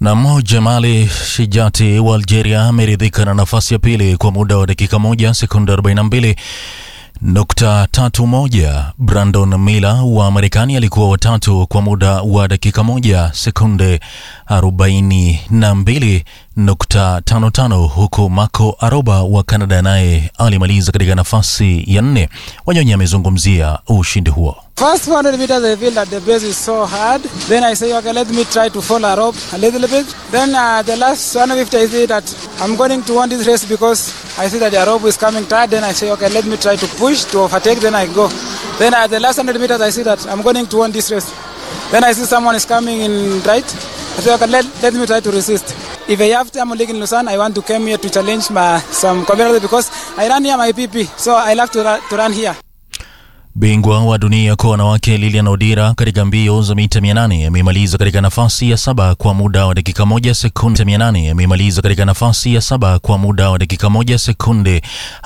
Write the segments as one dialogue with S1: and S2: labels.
S1: Nam Jamali Shijati wa Algeria ameridhika na nafasi ya pili kwa muda wa dakika moja sekunde 42 nukta tatu moja. Brandon Miller wa Marekani alikuwa watatu kwa muda wa dakika moja sekunde 42 nukta tano tano, huku Marco Aroba wa Canada naye alimaliza katika nafasi ya nne. Wanyonyi amezungumzia ushindi huo.
S2: First 400 meters, I feel that the base is so hard. Then I say, okay, let me try to follow a rope a little bit. Then uh, the last 150, I say that I'm going to win this race because I see that the rope is coming tight. Then I say, okay, let me try to push to overtake. Then I go. Then at the last 100 meters, I see that I'm going to win this race. Then I see someone is coming in right. I say, okay, let, let me try to resist. If I have time league in Lausanne, I want to come here to challenge my some competitors because I run here my PP, so I love to run, to run here.
S1: Bingwa wa dunia kwa wanawake Lilian Odira katika mbio za mita 800 amemaliza katika nafasi ya saba kwa muda wa dakika moja sekunde 800 amemaliza katika nafasi ya saba kwa muda wa dakika moja sekunde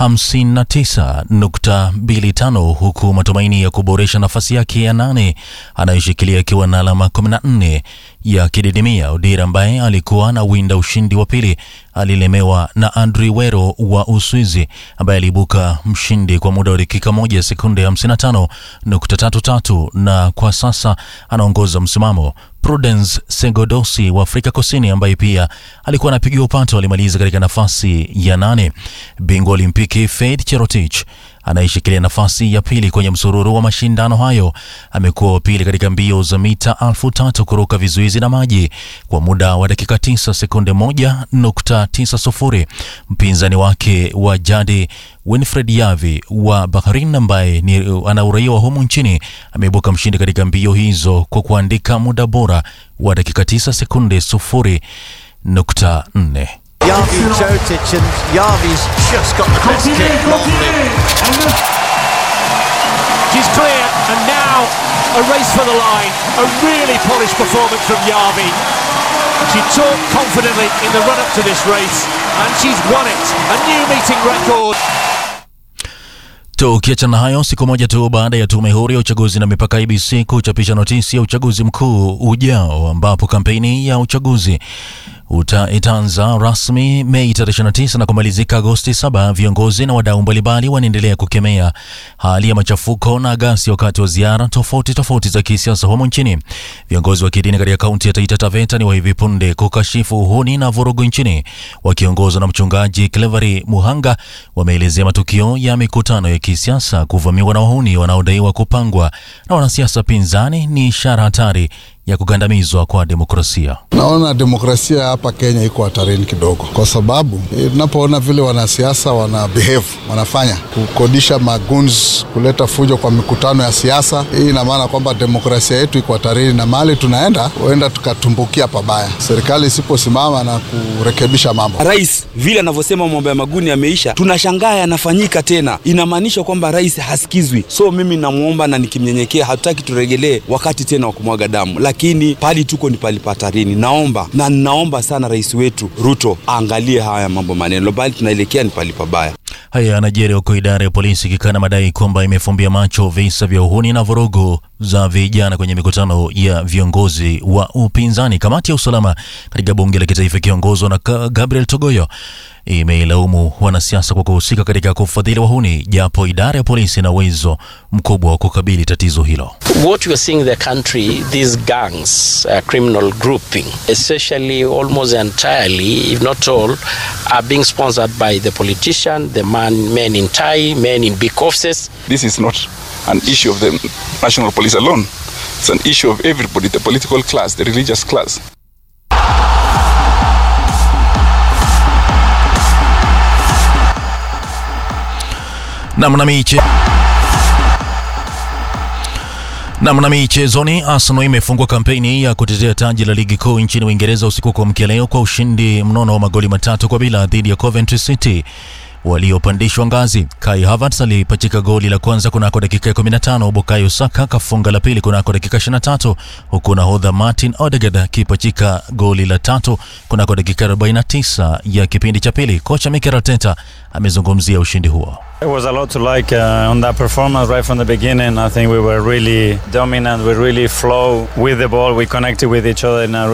S1: 59.25 huku matumaini ya kuboresha nafasi yake ya nane anayoshikilia akiwa na alama 14 ya kididimia. Odira ambaye alikuwa na winda ushindi wa pili alilemewa na Andri Wero wa Uswizi ambaye aliibuka mshindi kwa muda wa dakika moja sekunde 55.33 na kwa sasa anaongoza msimamo. Prudence Segodosi wa Afrika Kusini ambaye pia alikuwa anapigiwa upato alimaliza katika nafasi ya nane. Bingwa Olimpiki Faith Cherotich anayeshikilia nafasi ya pili kwenye msururu wa mashindano hayo amekuwa wa pili katika mbio za mita elfu tatu kuruka vizuizi na maji kwa muda wa dakika 9 sekunde 1.90. Mpinzani wake wa jadi Winfred Yavi wa Bahrain ambaye ni ana uraia wa humu nchini ameibuka mshindi katika mbio hizo kwa kuandika muda bora wa dakika 9 sekunde 0.4.
S3: Yavi Jotic and Yavi's just got the best kick rolling. She's clear and now a race for the line. A really polished performance from Yavi. She talked confidently in the run up to this race and she's won it. A new meeting record.
S1: Tukiachana na hayo, siku moja tu baada ya tume huru ya uchaguzi na mipaka IBC kuchapisha notisi ya uchaguzi mkuu ujao, ambapo kampeni ya uchaguzi uta itaanza rasmi Mei 29 na kumalizika Agosti 7. Viongozi na wadau mbalimbali wanaendelea kukemea hali ya machafuko na ghasia wakati wa ziara tofauti tofauti za kisiasa humo nchini. Viongozi wa kidini katika kaunti ya Taita Taveta ni wa hivi punde kukashifu uhuni na vurugu nchini, wakiongozwa na mchungaji Clevery Muhanga, wameelezea matukio ya mikutano ya kisiasa kuvamiwa na wahuni wanaodaiwa kupangwa na wanasiasa pinzani ni ishara hatari ya kugandamizwa kwa demokrasia.
S4: Naona demokrasia hapa Kenya iko hatarini kidogo, kwa sababu tunapoona vile wanasiasa wana behave, wanafanya kukodisha maguns, kuleta fujo kwa mikutano ya siasa. Hii ina maana kwamba demokrasia yetu iko hatarini, na mahali tunaenda huenda tukatumbukia pabaya, serikali isiposimama na kurekebisha mambo.
S5: Rais vile anavyosema mambo ya maguni yameisha, tunashangaa yanafanyika tena, inamaanisha kwamba rais hasikizwi. So mimi namwomba na nikimnyenyekea, hatutaki turegelee wakati tena wa kumwaga damu lakini pali tuko ni pali patarini. Naomba na ninaomba sana rais wetu Ruto aangalie haya mambo maneno, bali tunaelekea ni pali pabaya.
S1: Haya yanajiri huko idara ya polisi ikikana madai kwamba imefumbia macho visa vya uhuni na vurugu za vijana kwenye mikutano ya viongozi wa upinzani. Kamati ya usalama katika bunge la kitaifa ikiongozwa na Gabriel Togoyo imeilaumu wanasiasa kwa kuhusika katika kufadhili wahuni, japo idara ya polisi ina uwezo mkubwa wa kukabili tatizo hilo.
S6: What we are seeing in the country, these gangs, uh, criminal grouping, especially almost entirely, if not all, are being sponsored by the politician, the man, men in tie, men in big offices.
S7: This is not an issue of the national police alone. It's an issue of everybody, the political class, the religious class.
S1: Namna miche Namna michezoni, Arsenal imefungua kampeni ya kutetea taji la ligi kuu nchini Uingereza usiku kwa mkia leo kwa ushindi mnono wa magoli matatu kwa bila dhidi ya Coventry City waliopandishwa ngazi. Kai Havertz alipachika goli la kwanza kunako dakika ya 15, Bukayo Saka kafunga la pili kunako dakika 23, huku nahodha Martin Odegaard akipachika goli la tatu kunako dakika 49 ya kipindi cha pili. Kocha Mikel Arteta amezungumzia ushindi huo.
S8: There was a lot to like uh, on that performance right from the beginning. I think we were really dominant. We really flow with the ball. We connected with each other in a